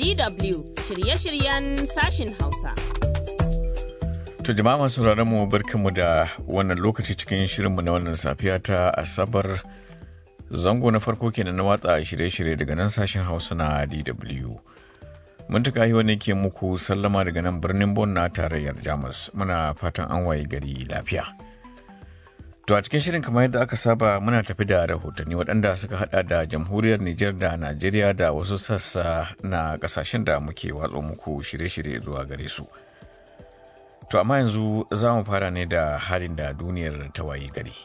DW shirye-shiryen sashin Hausa. To jama'a masu mu barkanmu da wannan lokaci cikin shirinmu na wannan safiya ta Asabar zango na farko kenan na watsa shirye-shirye daga nan sashen Hausa na DW. Mun tuka yi wani ke muku sallama daga nan birnin Bon na tarayyar Jamus muna fatan an waye gari lafiya. To a cikin shirin kamar yadda aka saba muna tafi da rahotanni waɗanda suka hada da jamhuriyar Nijar da Najeriya da wasu sassa na ƙasashen da muke watsa muku shirye-shirye zuwa gare su. To amma yanzu za mu fara ne da halin da duniyar ta wayi gari.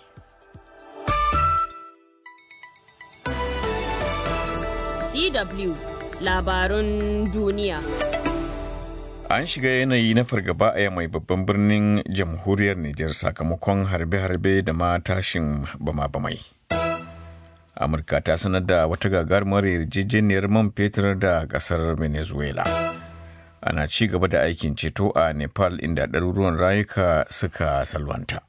DW labarun duniya. An shiga yanayi na fargaba a mai babban birnin jamhuriyar Nijar sakamakon harbe-harbe da ma tashin bama-bamai. Amurka ta sanar da wata gagarumar yarjejeniyar man fetur da kasar Venezuela. Ana ci gaba da aikin ceto a Nepal inda ɗaruruwan rayuka suka salwanta.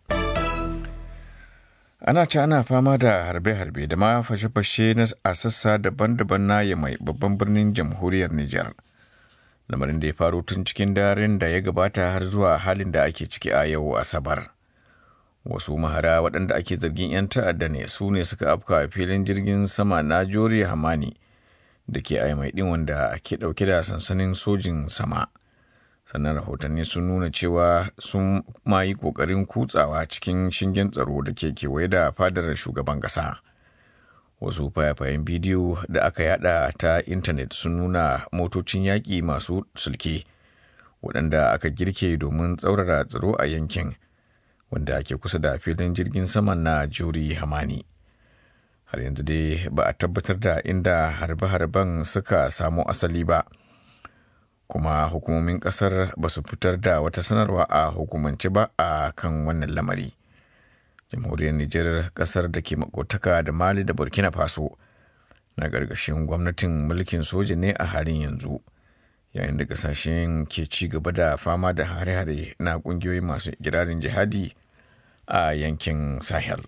Ana ci ana fama da harbe-harbe da ma fashe-fashe a sassa daban-daban na mai babban birnin jamhuriyar Nijar. lamarin da ya faru tun cikin daren da ya gabata har zuwa halin da ake ciki a yau asabar wasu mahara waɗanda ake zargin 'yan ta'adda ne su ne suka afka a filin jirgin sama na jori hamani da ke mai ɗin wanda ke ɗauke da sansanin sojin sama sannan rahotanni sun nuna cewa sun ma yi ƙoƙarin kutsawa cikin shingen tsaro da ke kewaye da fadar shugaban ƙasa. wasu fayafayen bidiyo da aka yada ta intanet sun nuna motocin yaƙi masu sulke waɗanda aka girke domin tsaurara tsaro a yankin wanda ke kusa da filin jirgin saman na juri hamani har yanzu dai ba a tabbatar da inda harbe-harben suka samo asali ba kuma hukumomin ƙasar ba su fitar da wata sanarwa a hukumance ba a kan wannan lamari. jamhuriyar Nijar kasar da ke makotaka da Mali da Burkina Faso na gargashin gwamnatin mulkin soja ne a halin yanzu yayin da kasashen ke ci gaba da fama da hare-hare na kungiyoyi masu girarin jihadi a yankin Sahel.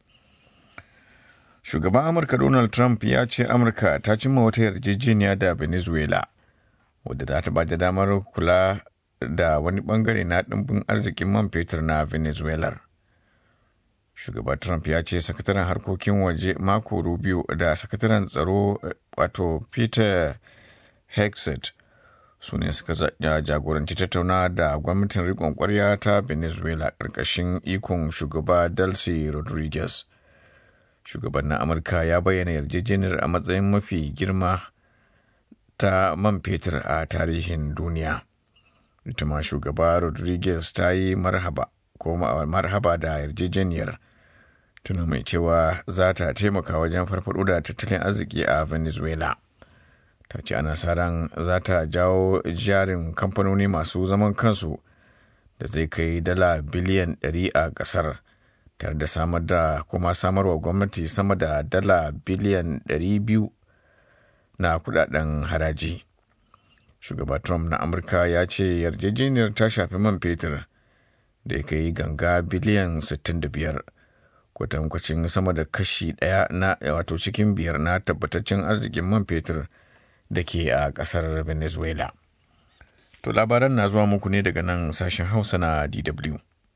Shugaban Amurka Donald Trump ya ce Amurka ta cimma wata yarjejeniya da Venezuela wadda za ta ba da damar kula da wani bangare na ɗimbin arzikin man fetur na Venezuela. shugaba trump ya ce sakataren harkokin waje mako rubio da sakataren tsaro wato peter hexet su ne suka jagoranci tattauna da gwamnatin rikon kwarya ta venezuela ƙarƙashin ikon shugaba delcy rodriguez shugaban na amurka ya bayyana yarjejeniyar a matsayin mafi girma ta man fetur a tarihin duniya ita ma shugaba rodriguez ta yi marhaba ko marhaba da yarjejeniyar tuna mai cewa za ta taimaka wajen farfado da tattalin arziki a venezuela ta ce ana sa ran za ta jawo jarin kamfanoni masu zaman kansu da zai kai dala biliyan 100 a kasar tare da samar da kuma samarwa gwamnati sama da dala biliyan 200 na kudaden haraji shugaba trump na amurka ya ce yarjejeniyar ta shafi man fetur da ya kai ganga biliyan 65 kwatankwacin sama da kashi ɗaya na wato cikin biyar na tabbataccen arzikin man fetur da ke a ƙasar venezuela to labaran na zuwa muku ne daga nan sashen hausa na dw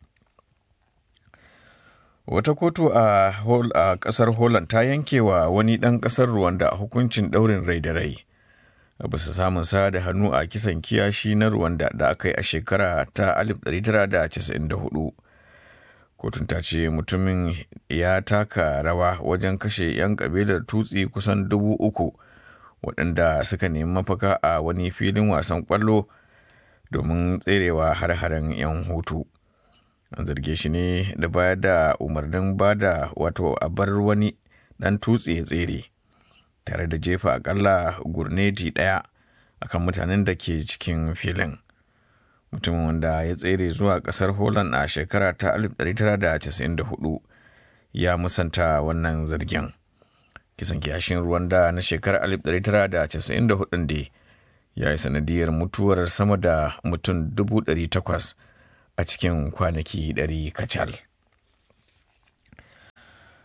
wata kotu a ƙasar holland ta yanke wa wani ɗan ƙasar rwanda hukuncin ɗaurin rai da rai bisa samun sa da hannu a kisan kiyashi na Rwanda da aka yi a shekara ta 1994. Kotun ta ce mutumin ya taka rawa wajen kashe 'yan kabilar tutsi kusan dubu uku waɗanda suka nemi mafaka a wani filin wasan ƙwallo domin tserewa har-haren 'yan hutu. An zarge shi ne da bayar da umarnin bada wato a bar wani ɗan tutsi ya tsere. tare da jefa akalla gurneti ɗaya akan mutanen da ke cikin filin mutumin wanda ya tsere zuwa ƙasar holland a shekara ta 1994 ya musanta wannan zargin kisan kiyashin rwanda na shekarar 1994 da ya yi sanadiyar mutuwar sama da mutum 800 a cikin kwanaki 100 kacal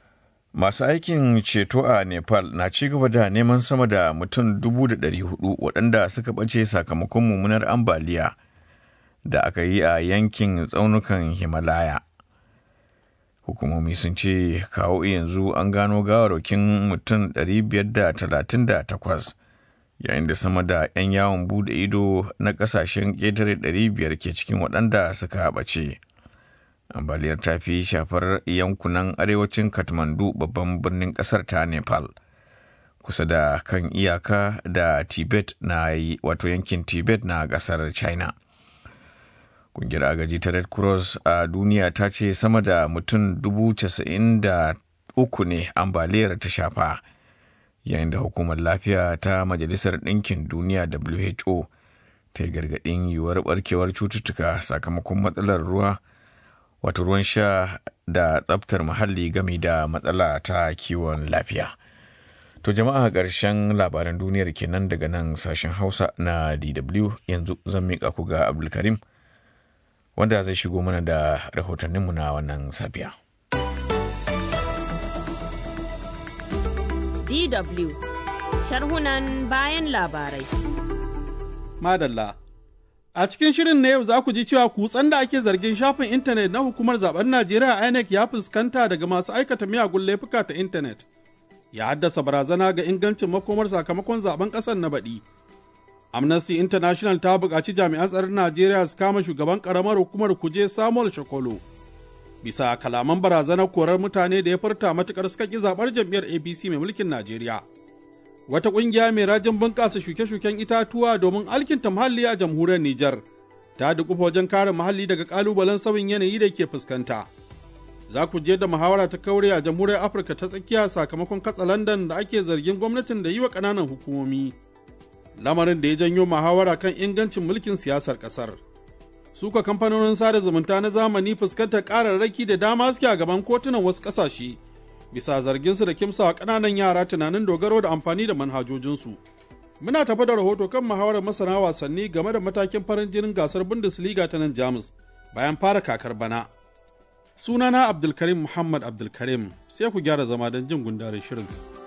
Masu aikin ceto a Nepal na ci gaba da neman sama da mutum dubu da ɗari hudu waɗanda suka ɓace sakamakon mummunar ambaliya da aka yi a yankin tsaunukan Himalaya. Hukumomi sun ce kawo yanzu an gano gawarwakin mutum 538 yayin da sama da 'yan yawon bude ido na ƙasashen ƙetare 500 ke cikin waɗanda suka ɓace. ambaliyar ta fi shafar yankunan arewacin kathmandu babban birnin kasar ta nepal kusa da kan iyaka da tibet na wato yankin tibet na kasar china kungiyar agaji ta red cross a duniya ta ce sama da mutum dubu casa'in da uku ne ambaliyar ta shafa yayin da hukumar lafiya ta majalisar ɗinkin duniya who ta yi gargaɗin yiwuwar barkewar cututtuka sakamakon matsalar ruwa wato ruwan sha da tsabtar muhalli game da matsala ta kiwon lafiya. To jama'a ƙarshen labaran duniyar kenan daga nan sashen Hausa na DW yanzu zan miƙa ku ga Abdulkarim wanda zai shigo mana da rahotanninmu na wannan safiya. DW sharhunan bayan labarai. Madalla. A cikin shirin na yau za ku ji cewa kutsen da ake zargin shafin intanet na hukumar zaben Najeriya INEC ya fuskanta daga masu aikata miyagun laifuka ta intanet. Ya haddasa barazana ga ingancin makomar sakamakon zaben ƙasar na baɗi. Amnesty International ta buƙaci jami'an tsaron Najeriya su kama shugaban ƙaramar hukumar kuje Samuel Shokolo. Bisa kalaman barazanar korar mutane da ya furta matuƙar suka ƙi zaɓar jam'iyyar APC mai mulkin Najeriya. wata ƙungiya mai rajin bunƙasa shuke-shuken itatuwa domin alkinta muhalli a jamhuriyar Nijar ta dukufa wajen kare muhalli daga ƙalubalen sauyin yanayi da ke fuskanta. Za ku je da muhawara ta kaure a jamhuriyar Afirka ta tsakiya sakamakon katsa London da ake zargin gwamnatin da yi wa ƙananan hukumomi. Lamarin da ya janyo muhawara kan ingancin mulkin siyasar ƙasar. Suka kamfanonin sada zumunta na zamani fuskantar ƙararraki da dama suke a gaban kotunan wasu ƙasashe. bisa zarginsu da kimsawa ƙananan yara tunanin dogaro da amfani da manhajojinsu. Muna tafa da rahoto kan muhawarar masana wasanni game da matakin farin jinin gasar Bundesliga ta nan Jamus bayan fara kakar bana. Sunana Abdulkarim Muhammad Abdulkarim sai ku gyara zama don jin gundarin shirin.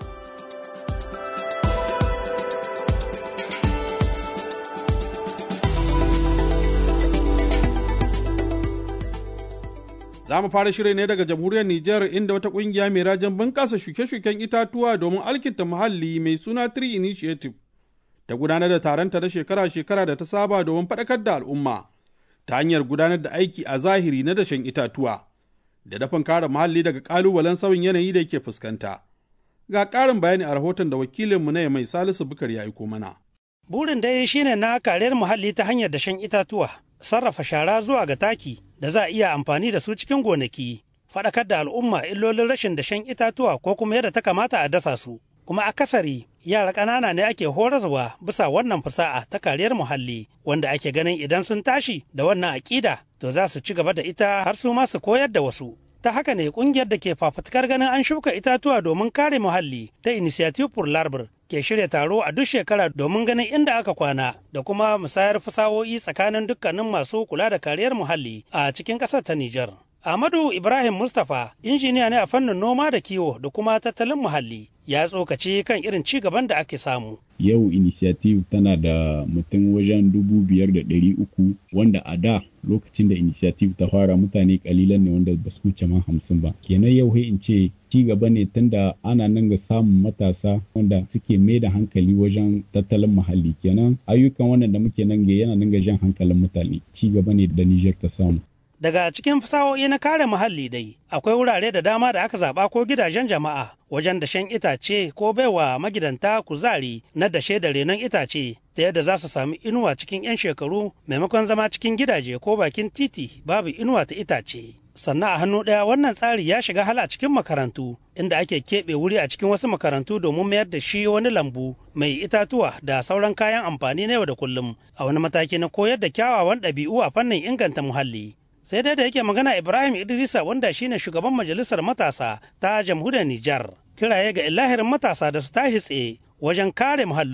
Za mu fara shirin ne daga jamhuriyar Nijar inda wata kungiya mai rajin bunƙasa shuke-shuken itatuwa domin alkinta muhalli mai suna Tree Initiative ta gudanar da taronta na shekara-shekara da ta saba domin faɗakar da al'umma ta hanyar gudanar da aiki a zahiri na dashen itatuwa da dafin kare muhalli daga ƙalubalen sauyin yanayi da ke fuskanta. Ga ƙarin bayani a rahoton da wakilinmu na mai Salisu Bukar ya aiko mana. Burin dai shine na kariyar muhalli ta hanyar dashen itatuwa, sarrafa shara zuwa ga taki da za a iya amfani da su cikin gonaki, faɗakar da al'umma illolin rashin dashen itatuwa ko kuma yadda ta kamata a dasa su. Kuma akasari yara ƙanana ne ake horaswa bisa wannan fasa'a ta kariyar muhalli wanda ake ganin idan sun tashi da wannan aƙida to za su ci gaba da ita har su ma su koyar da wasu. Ta haka ne ƙungiyar da ke fafutukar ganin an shuka itatuwa domin kare muhalli ta Initiative for Larbar ke shirya taro a duk shekara domin ganin inda aka kwana da kuma musayar fasahohi tsakanin dukkanin masu kula da kariyar muhalli a cikin ƙasar ta Nijar. Ahmadu Ibrahim Mustapha injiniya ne a fannin noma da kiwo da kuma tattalin muhalli ya tsokaci kan irin ci gaban da ake samu. Yau initiative tana da mutum wajen dubu biyar da ɗari uku wanda a da lokacin da initiative ta fara mutane kalilan ne wanda ba su wuce ma hamsin ba. Kenan yau sai in ce ci gaba ne tunda ana nan ga samun matasa wanda suke mai da hankali wajen tattalin muhalli kenan ayyukan wannan da muke nan ga yana nan ga jan hankalin mutane ci gaba ne da Niger ta samu. Daga cikin fasahohi na kare muhalli dai, akwai wurare da dama da aka zaɓa ko gidajen jama'a wajen dashen itace ko baiwa magidanta kuzari na dashe da renon itace ta yadda za su sami inuwa cikin 'yan shekaru maimakon zama cikin gidaje ko bakin titi babu inuwa ta itace. Sannan a hannu ɗaya wannan tsari ya shiga hala cikin makarantu inda ake keɓe wuri a cikin wasu makarantu domin mayar da shi wani lambu mai itatuwa da sauran kayan amfani na yau da kullum a wani mataki na koyar da kyawawan ɗabi'u a fannin inganta muhalli. sai dai da yake magana ibrahim idrisa wanda shine shugaban majalisar matasa ta jamhuriyar nijar kiraye ga ilahirin matasa da su tashi tsaye wajen kare muhallinsu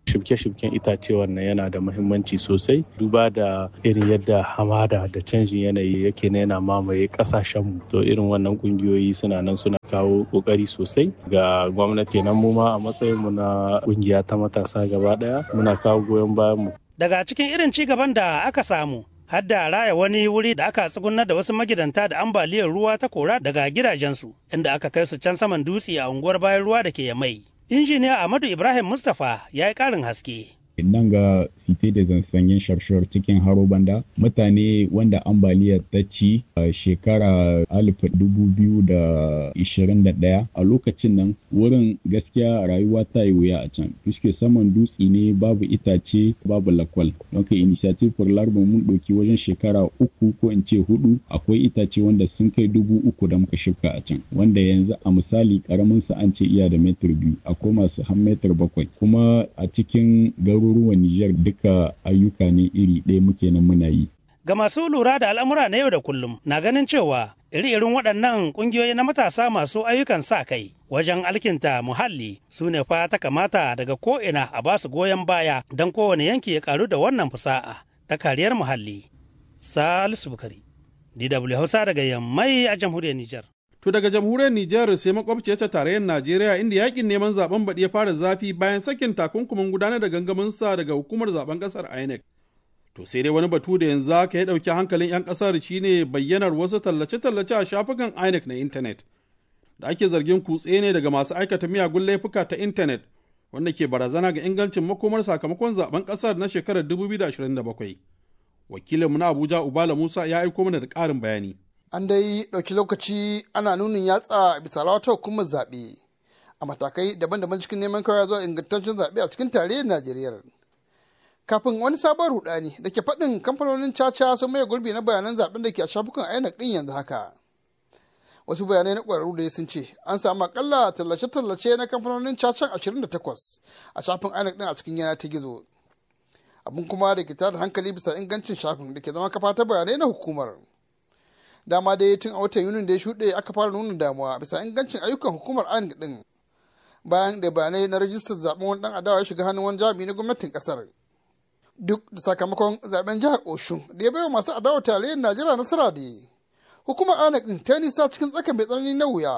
shibke-shibken itace wannan yana da muhimmanci sosai duba da irin yadda hamada da canjin yanayi yake na yana mamaye kasashenmu to irin wannan kungiyoyi suna nan suna kawo kokari sosai ga gwamnati nan mu ma a matsayinmu na kungiya ta matasa gaba daya muna kawo goyon bayan mu daga cikin irin ci gaban da aka samu har da raya wani wuri da aka tsugunar da wasu magidanta da ambaliyar ruwa ta kora daga gidajensu inda aka kai su can saman dutse a unguwar bayan ruwa da ke yamai injiniya Ahmadu Ibrahim Mustapha ya yi ƙarin haske. nan ga site da zansanyen sharshar cikin haro banda mutane wanda ambaliyar ta ci a shekara 2021 a lokacin nan wurin gaskiya rayuwa ta yi wuya a can fuske saman dutse ne babu itace babu lakwal don ka initiative for larba mun ɗauki wajen shekara uku ko in ce hudu akwai itace wanda sun kai dubu uku da muka shifka a can wanda yanzu a misali karamin sa an ce iya da metar biyu akwai masu har metar bakwai kuma a cikin garuruwan Nijar duka ayyuka ne iri ɗaya muke nan muna yi. Ga masu lura da al'amura na yau da kullum na ganin cewa iri-irin waɗannan ƙungiyoyi na matasa masu ayyukan sa kai wajen alkinta muhalli su ne fa ta kamata daga ko'ina a ba su goyon baya don kowane yanki ya karu da wannan fusa'a ta kariyar muhalli. Salisu Bukari, DW Hausa daga Yammai a jamhuriyar Nijar. To daga jamhuriyar Nijar sai makwabciyar ta tarayyar Najeriya inda yakin neman zaben baɗi ya fara zafi bayan sakin takunkumin gudanar da gangamin sa daga hukumar zaben ƙasar INEC. To sai dai wani batu da yanzu haka ya ɗauki hankalin 'yan ƙasar shine bayyanar wasu tallace-tallace a shafukan INEC na intanet. Da ake zargin kutse ne daga masu aikata miyagun laifuka ta intanet wanda ke barazana ga ingancin makomar sakamakon zaben ƙasar na shekarar 2027. Wakilinmu na Abuja Ubala Musa ya aiko mana da ƙarin bayani. an dai ɗauki lokaci ana nunin yatsa bisa wata hukumar zaɓe a matakai daban-daban cikin neman kawai zuwa ingantaccen zaɓe a cikin tarayyar najeriya kafin wani sabon rudani da ke faɗin kamfanonin caca sun maye gurbi na bayanan zaɓen da ke a shafukan inec ɗin yanzu haka wasu bayanai na ƙwararru da sun ce an samu akalla tallace-tallace na kamfanonin cacan 28 a shafin inec ɗin a cikin yana ta gizo abin kuma da ke tada hankali bisa ingancin shafin da ke zama kafa ta bayanai na hukumar dama dai tun a watan yunin da ya shuɗe aka fara nuna damuwa bisa ingancin ayyukan hukumar INEC din bayan da bayanai na rajistar zaben wani dan adawa ya shiga hannun wani jami'i na gwamnatin kasar duk da sakamakon zaben jihar oshun da ya baiwa masu adawa tarayyar najeriya nasara da hukumar INEC din ta nisa cikin tsaka mai tsanani na wuya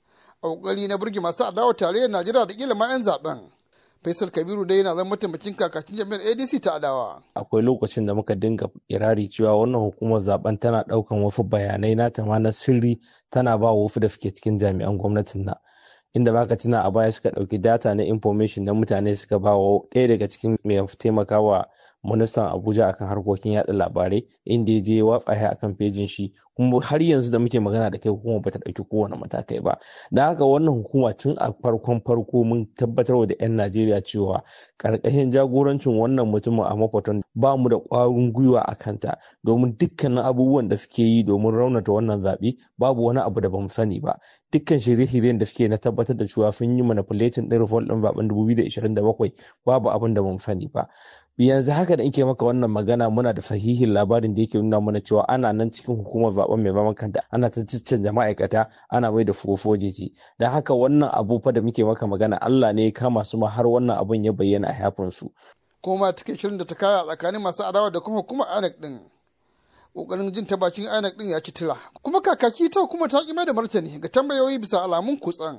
a kokari na burge masu adawa tarayyar najeriya da kila ma 'yan zaben Faisal Kabiru dai yana zama mataimakin kakakin jami'ar ADC ta Adawa. Akwai lokacin da muka dinga irari cewa wannan hukumar zaben tana daukan wasu bayanai na ma na sirri tana ba wasu da suke cikin jami'an gwamnatin na. Inda baka tuna a baya suka dauki data na information na mutane suka ba wa ɗaya daga cikin mai taimakawa ministan Abuja akan harkokin yada labarai inda ya je watsa ya akan fejin shi kuma har yanzu da muke magana da kai hukuma bata dauki kowane matakai ba da haka wannan hukuma tun a farkon farko mun tabbatar da 'yan Najeriya cewa karkashin jagorancin wannan mutumin a mafaton ba mu da ƙwarin gwiwa a kanta domin dukkanin abubuwan da suke yi domin raunata wannan zaɓe babu wani abu da bamu sani ba dukkan shirye-shiryen da suke na tabbatar da cewa sun yi manipulating ɗin result ɗin zaɓen 2027 babu abin da bamu sani ba yanzu haka da in maka wannan magana muna da sahihin labarin da yake nuna mana cewa ana nan cikin hukumar zaben mai zaman kanta ana ta caccanja ma'aikata ana mai da fofojeji da haka wannan abu fa da muke maka magana Allah ne ya kama su ma har wannan abun ya bayyana a yafin su kuma take shirin da ta kaya tsakanin masu adawa da kuma hukumar INEC din kokarin jin ta bakin INEC din ya ci tira kuma kakaki ta hukumar ta ki mai da martani ga tambayoyi bisa alamun kutsan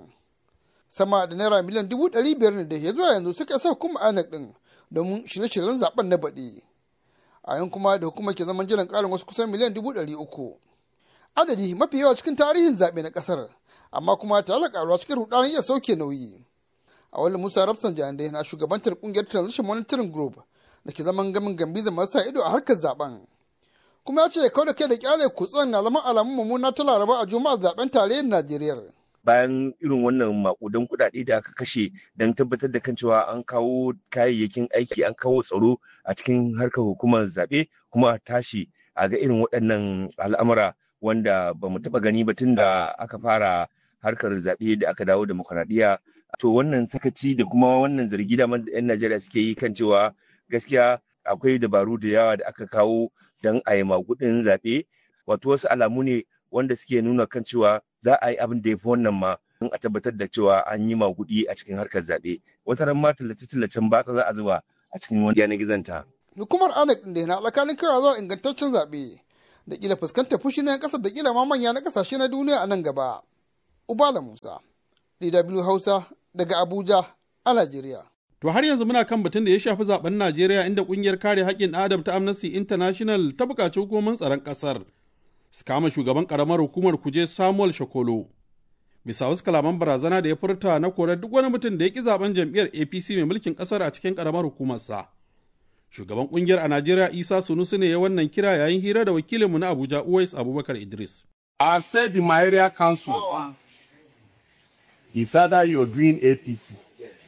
sama da naira miliyan dubu ɗari biyar ne da ya zuwa yanzu suka sa hukumar INEC din domin shirye-shiryen zaben na baɗi a yan kuma da hukumar ke zaman jiran ƙarin wasu kusan miliyan dubu ɗari uku adadi mafi yawa cikin tarihin zaɓe na ƙasar amma kuma tare da ƙaruwa cikin rudanin iya sauke nauyi a wani musa rafsan jande na shugabantar ƙungiyar transition monitoring group da ke zaman gamin gambiza masu ido a harkar zaben kuma ya ce kawai da kai da kyale kutsen na zama alamun mummuna ta laraba a juma'ar zaben tarayyar najeriya bayan irin wannan makudan kuɗaɗe da aka kashe don tabbatar da kan cewa an kawo kayayyakin aiki an kawo tsaro a cikin harkar hukumar zaɓe kuma a tashi a ga irin waɗannan al'amura wanda ba mu taɓa gani ba tun da aka fara harkar zaɓe da aka dawo demokuraɗiyya to wannan sakaci da kuma wannan zargi da 'yan najeriya suke yi kan cewa gaskiya akwai dabaru da yawa da aka kawo don a yi magudin zaɓe wato wasu alamu ne wanda suke nuna kan cewa za a yi abin da ya fi wannan ma don a tabbatar da cewa an yi maguɗi a cikin harkar zaɓe wata ran ma tallace-tallacen batsa za a zuba a cikin wani yanar gizonta. Hukumar INEC da na tsakanin kira zuwa ingantaccen zaɓe da kila fuskantar fushi na 'yan ƙasar da kila ma manya na ƙasashe na duniya a nan gaba. Ubala Musa, DW Hausa daga Abuja a Najeriya. To har yanzu muna kan batun da ya shafi zaben Najeriya inda kungiyar kare haƙƙin Adam ta Amnesty International ta buƙaci hukumomin tsaron ƙasar su kama shugaban ƙaramar hukumar kuje Samuel Shokolo. Bisa wasu kalaman barazana da ya furta na korar duk wani mutum da ya ƙi zaben jam'iyyar APC mai mulkin ƙasar a cikin ƙaramar hukumarsa. Shugaban kungiyar a Najeriya Isa Sunusu ne ya wannan kira yayin hira da wakilinmu na Abuja Uwais Abubakar Idris. I've said in my area council, it's either you're doing APC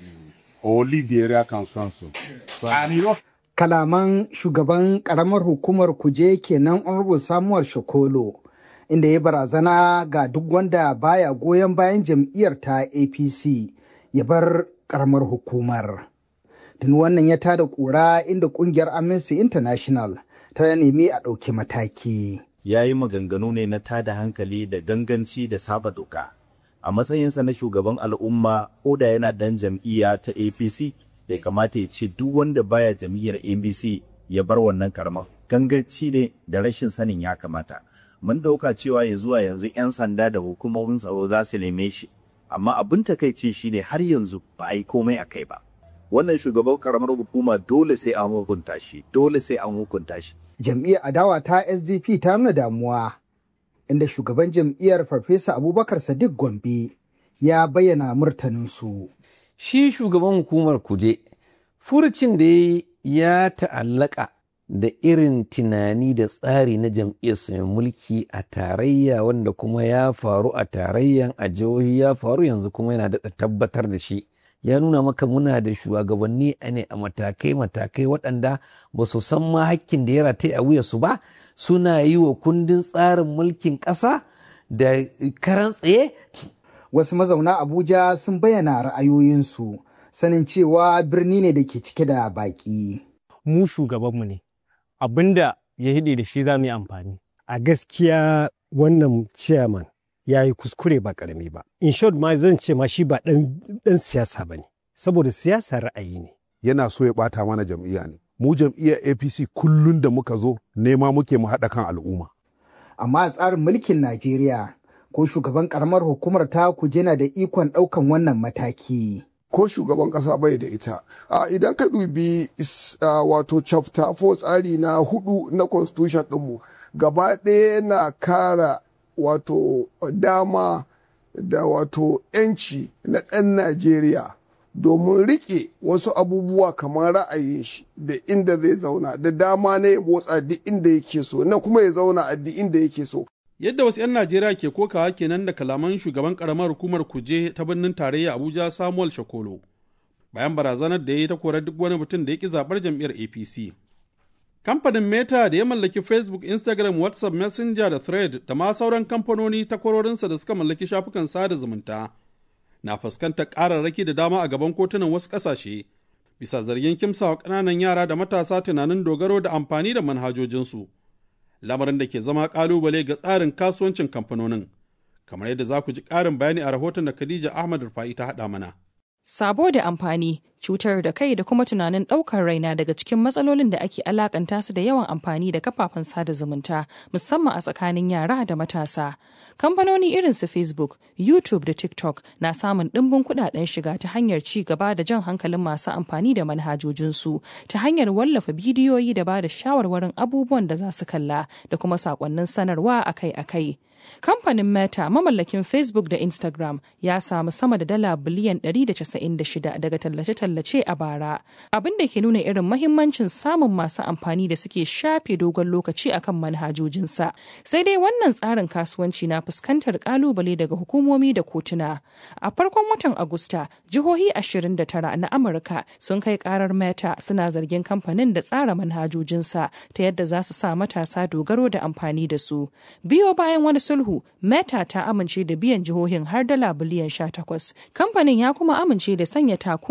or leave the area council. So, and you know, Kalaman shugaban karamar hukumar kuje kenan Honorable Samuel Shokolo, inda ya barazana ga duk wanda baya goyon bayan jam'iyyar ta APC ya bar karamar hukumar. Tun wannan ya tada kura inda kungiyar Amnesty International ta nemi a ɗauki mataki. ya yi maganganu ne na tada hankali da ganganci da saba doka. A matsayinsa na shugaban al'umma ko da yana dan jam'iyya ta APC bai kamata ya ce duk wanda baya jam'iyyar APC ya bar wannan karamar. Ganganci ne da rashin sanin ya kamata. Mun dauka cewa ya zuwa yanzu 'yan sanda da hukumomin tsaro za su neme shi, amma abin takaici shine har yanzu ba a yi komai a kai ba. Wannan shugaban karamar hukuma dole sai an hukunta shi, dole sai an hukunta shi. jam'iyyar adawa ta SDP ta nuna damuwa inda shugaban jam'iyyar Farfesa Abubakar Sadiq Gombe ya bayyana murtaninsu. Shi shugaban hukumar kuje, furucin da ya ta'allaka da irin tunani da tsari na jam'iyyarsa mai mulki a tarayya wanda kuma ya faru a tarayyan a jihohi ya faru yanzu kuma yana da tabbatar da shi. ya nuna maka muna da shugabanni ne a matakai-matakai waɗanda ba su san ma hakkin da ya rataye a wuyarsu ba suna yi wa kundin tsarin mulkin ƙasa da karan tsaye. Wasu mazauna Abuja sun bayyana ra'ayoyinsu sanin cewa birni ne da ke cike da baƙi. Mu shugabanmu ne, abinda ya hide da shi za mu yi amfani. A gaskiya wannan chairman ya yi kuskure ba karami ba. In short ma zan ce ma shi ba ɗan siyasa ba ne, saboda siyasa ra'ayi ne. Yana so ya ɓata mana jam'iyya ne. Mu jam'iyyar APC kullum da muka zo nema muke mu haɗa kan al'umma. Amma a tsarin mulkin Najeriya ko shugaban karamar hukumar ta kuje na da ikon ɗaukan wannan mataki. Ko shugaban ƙasa bai da ita. A idan ka dubi wato chapter 4 tsari na hudu na constitution ɗinmu gaba ɗaya na kara wato dama da wato 'yanci na ɗan Najeriya domin riƙe wasu abubuwa kamar ra'ayin shi da inda zai zauna da dama na ya motsa duk inda yake so na kuma ya zauna a duk inda yake so. Yadda wasu 'yan Najeriya ke kokawa kenan da kalaman shugaban karamar hukumar kuje ta birnin tarayya Abuja Samuel Shakolo bayan barazanar da ya yi ta korar duk wani mutum da ya ki zaɓar jam'iyyar APC. Kamfanin Meta da ya mallaki Facebook, Instagram, WhatsApp, Messenger da Thread da ma sauran kamfanoni takwarorinsa da suka mallaki shafukan sada zumunta na fuskantar ƙararraki da dama a gaban kotunan wasu ƙasashe bisa zargin kimsawa ƙananan yara da matasa tunanin dogaro da amfani da manhajojinsu. Lamarin da ke zama ƙalubale ga tsarin kasuwancin kamfanonin. Kamar yadda za ku ji ƙarin bayani a rahoton da Khadija Ahmad Rufa'i ta haɗa mana. Sabo da amfani, cutar da kai da kuma tunanin ɗaukar raina daga cikin matsalolin da ake alakanta su da yawan amfani da kafafen sada zumunta, musamman a tsakanin yara da matasa. Kamfanoni irin su Facebook, YouTube da TikTok na samun ɗimbin kuɗaɗen shiga ta hanyar ci gaba da jan hankalin masu amfani da manhajojinsu, ta hanyar wallafa bidiyoyi da ba da shawarwarin abubuwan da za su kalla da kuma saƙonnin sanarwa akai-akai. Kamfanin Meta mamallakin Facebook da Instagram ya samu sama da dala biliyan 196 daga tallace-tallace a bara, abin da ke nuna irin mahimmancin samun masu amfani da suke shafe dogon lokaci akan manhajojinsa. Sai dai wannan tsarin kasuwanci na fuskantar kalubale daga hukumomi da kotuna. A farkon watan Agusta, jihohi 29 na Amurka sun kai karar Meta suna zargin kamfanin da tsara manhajojinsa ta yadda za su sa matasa dogaro da amfani da su. Biyo bayan wani sulhu meta ta amince da biyan jihohin har dala biliyan 18 kamfanin ya kuma amince da sanya takunkumin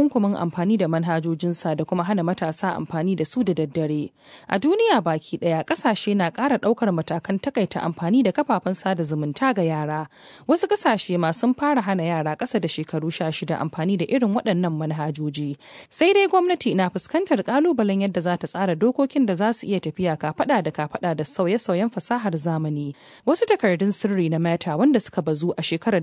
amfani da manhajojinsa da kuma hana matasa amfani da su da daddare. A duniya baki ɗaya ƙasashe na ƙara ɗaukar matakan takaita amfani da kafafen sada zumunta ga yara. Wasu ƙasashe ma sun fara hana yara ƙasa da shekaru sha shida amfani da irin waɗannan manhajoji. Sai dai gwamnati na fuskantar ƙalubalen yadda za ta tsara dokokin da za su iya tafiya kafaɗa da kafaɗa da sauye-sauyen fasahar zamani. Wasu takardun sirri na Meta wanda suka bazu a shekarar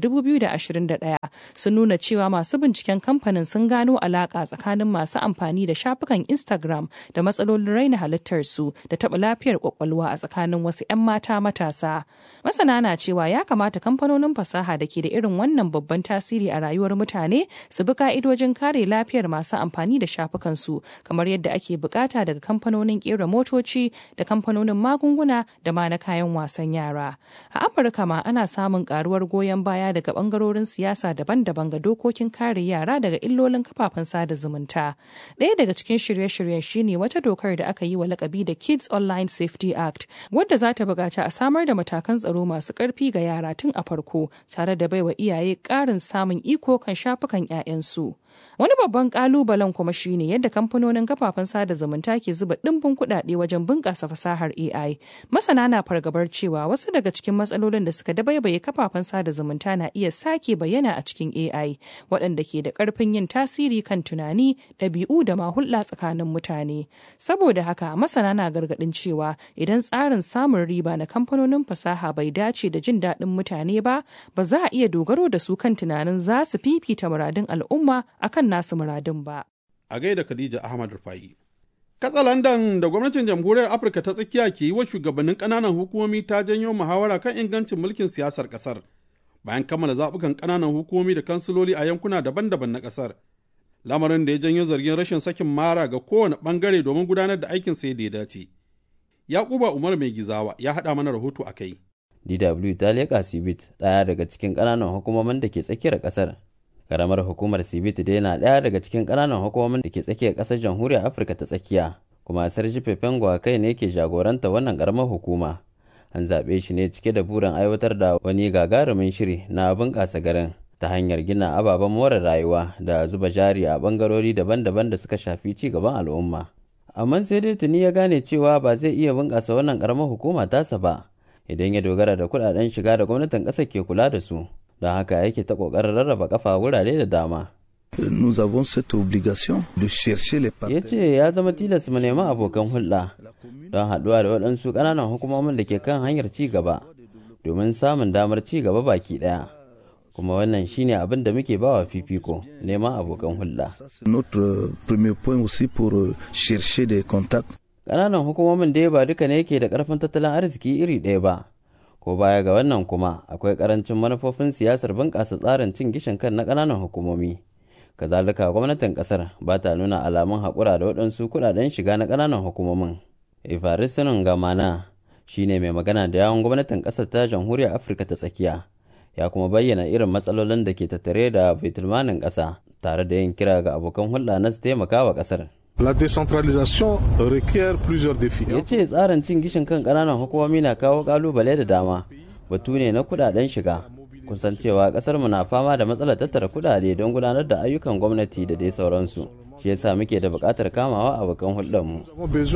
2021 sun nuna cewa masu binciken kamfanin sun gano alaƙa tsakanin masu amfani da shafukan Instagram da matsalolin raina halittarsu da taɓa lafiyar kwakwalwa a tsakanin wasu 'yan mata matasa. Masana na cewa ya kamata kamfanonin fasaha da ke da irin wannan babban tasiri a rayuwar mutane su bi ka'idojin kare lafiyar masu amfani da shafukansu kamar yadda ake bukata daga kamfanonin kera motoci da kamfanonin magunguna da ma na kayan wasan yara. A Afirka ma ana samun karuwar goyon baya daga bangarorin siyasa daban-daban ga dokokin kare yara daga illolin kafafen sada zumunta. Ɗaya daga cikin shirye-shiryen shine wata dokar da aka yi wa lakabi da Kids Online Safety Act, wadda za ta buƙaci a samar da matakan tsaro masu ƙarfi ga yara tun a farko, tare da baiwa iyaye ƙarin samun iko kan shafukan 'ya'yansu. Wani babban kalubalen kuma shine yadda kamfanonin kafafen sada zumunta ke zuba ɗimbin kuɗaɗe wajen bunƙasa fasahar AI. Masana na fargabar cewa wasu daga cikin matsalolin da suka dabaibaye kafafen sada zumunta na iya sake bayyana a cikin AI, waɗanda ke da ƙarfin yin tasiri kan tunani, ɗabi'u da ma hulɗa tsakanin mutane. Saboda haka masana na gargaɗin cewa idan tsarin samun riba na kamfanonin fasaha bai dace da jin daɗin mutane ba, ba za a iya dogaro da su kan tunanin za su fifita muradun al'umma akan nasu muradun ba. A gaida Khadija Ahmad Rufai. Katsalandan da gwamnatin jamhuriyar Afirka ta tsakiya ke yi wa shugabannin ƙananan hukumomi ta janyo muhawara kan ingancin mulkin siyasar ƙasar bayan kammala zaɓukan ƙananan hukumomi da kansiloli a yankuna daban-daban na ƙasar. Lamarin da ya janyo zargin rashin sakin mara ga kowane ɓangare domin gudanar da aikin sai da ya dace. Yakuba Umar Mai Gizawa ya haɗa mana rahoto a kai. DW ta leƙa Sibit ɗaya daga cikin ƙananan hukumomin da ke tsakiyar ƙasar karamar hukumar sibiti dai na ɗaya daga cikin ƙananan hukumomin da ke tsakiyar ƙasar jamhuriyar afirka ta tsakiya kuma sarji fefengwa kai ne ke jagoranta wannan ƙaramar hukuma an zaɓe shi ne cike da burin aiwatar da wani gagarumin shiri na bunƙasa garin ta hanyar gina ababen more rayuwa da zuba jari a ɓangarori daban-daban da suka shafi ci gaban al'umma amma sai dai tuni ya gane cewa ba zai iya bunƙasa wannan ƙaramar hukuma tasa ba idan ya dogara da kuɗaɗen shiga da gwamnatin ƙasar ke kula da su don haka yake ta kokarin rarraba kafa wurare da dama. Nous avons cette obligation de chercher les Ya ce ya zama tilas mu nemi abokan hulɗa don haɗuwa da waɗansu ƙananan hukumomin da ke kan hanyar ci gaba domin samun damar ci gaba baki ɗaya. Kuma wannan shine abin da muke bawa fifiko neman abokan hulɗa. Notre premier point aussi pour chercher des contacts. Ƙananan hukumomin dai ba duka ne ke da ƙarfin tattalin arziki iri ɗaya ba. ko baya ga wannan kuma akwai karancin manufofin siyasar bunƙasa tsarin cin gishin kan na ƙananan hukumomi kazalika gwamnatin ƙasar ba ta nuna alamun haƙura da waɗansu kuɗaɗen shiga na ƙananan hukumomin ifarisunan gamana shine mai magana da yawon gwamnatin ƙasar ta jamhuriyar afirka ta tsakiya ya kuma bayyana irin matsalolin da ke tattare da baitulmanin ƙasa tare da yin kira ga abokan hulɗa na su taimaka wa ƙasar La décentralisation requiert plusieurs défis. Ya ce tsarin cin gishin kan ƙananan hukumomi na kawo ƙalubale da dama. Batu ne na kudaden shiga. Kusan cewa ƙasar mu na fama da matsalar tattara kudade don gudanar da ayyukan gwamnati da dai sauransu. Shi yasa muke da buƙatar kamawa abokan hulɗarmu.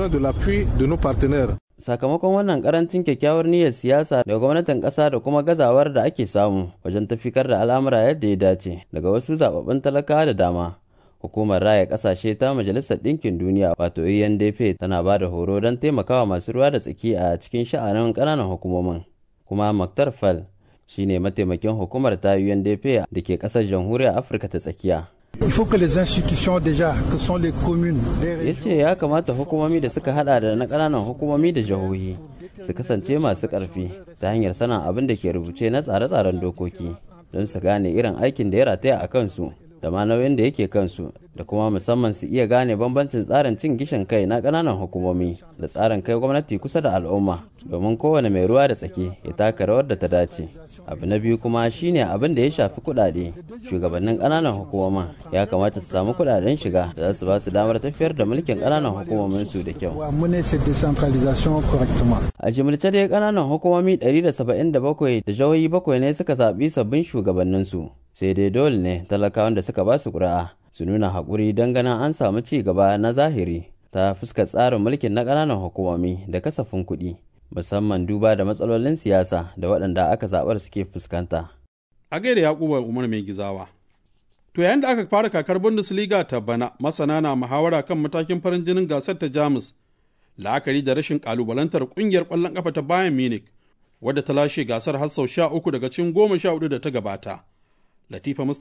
Sakamakon wannan karancin kyakkyawar niyyar siyasa daga gwamnatin ƙasa da kuma gazawar da ake samu wajen tafikar da al'amura yadda ya dace daga wasu zababbun talakawa da dama. hukumar raya kasashe ta majalisar ɗinkin duniya wato UNDP tana ba da horo don taimakawa masu ruwa da tsaki a cikin sha'anin ƙananan hukumomin kuma Maktar Fal shine mataimakin hukumar ta UNDP da ke ƙasar jamhuriyar Afirka ta tsakiya. Il faut que les institutions déjà que sont les communes ya ce ya kamata hukumomi da suka hada da na ƙananan hukumomi da jihohi su kasance masu ƙarfi ta hanyar sanin abin da ke rubuce na tsare-tsaren dokoki don su gane irin aikin da ya rataya a kansu da ma nauyin da yake kansu da kuma musamman su iya gane bambancin tsarin cin gishin kai na ƙananan hukumomi da tsarin kai gwamnati kusa da al'umma domin kowane mai ruwa da tsaki ya taka rawar da ta dace abu na biyu kuma shine abin da ya shafi kuɗaɗe shugabannin ƙananan hukumomin ya kamata su samu kuɗaɗen shiga da za su ba su damar tafiyar da mulkin ƙananan hukumomin su da kyau a jimilce dai ƙananan hukumomi 177 da jihohi bakwai ne suka zaɓi sabbin shugabanninsu sai dai dole ne talakawan da suka ba su ƙuri'a su nuna haƙuri don ganin an samu ci gaba na zahiri ta fuskar tsarin mulkin na ƙananan hukumomi da kasafin kuɗi musamman duba da matsalolin siyasa da waɗanda aka zaɓar suke fuskanta. A gaida Yakubu Umar mai gizawa. To yayin da aka fara kakar Bundesliga ta bana masana na muhawara kan matakin farin jinin gasar ta Jamus la'akari da rashin kalubalantar kungiyar ƙwallon ƙafa ta Bayern Munich wadda ta lashe gasar har sau sha uku daga cikin goma sha hudu da ta gabata. Latifa